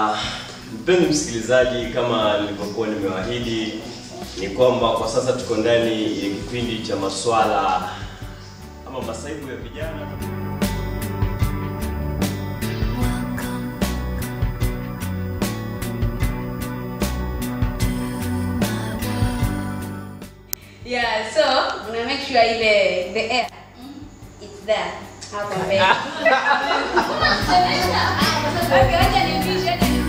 Ah, mpenzi msikilizaji, kama nilivyokuwa nimewaahidi ni kwamba kwa sasa tuko ndani ya kipindi cha maswala ama masaibu ya vijana. Yeah, so una make sure ile the air it's there hapo mbele. Okay, acha nipishe, acha nipishe.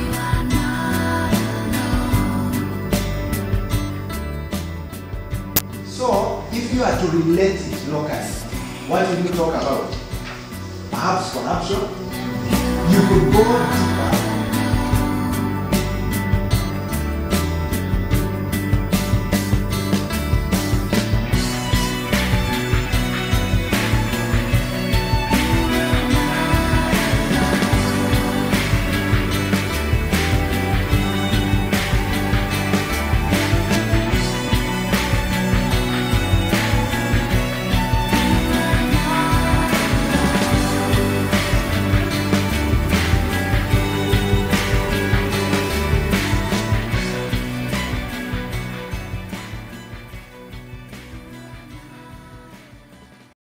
So, if you are to relate it locally, what will you talk about? Perhaps corruption? You could go deeper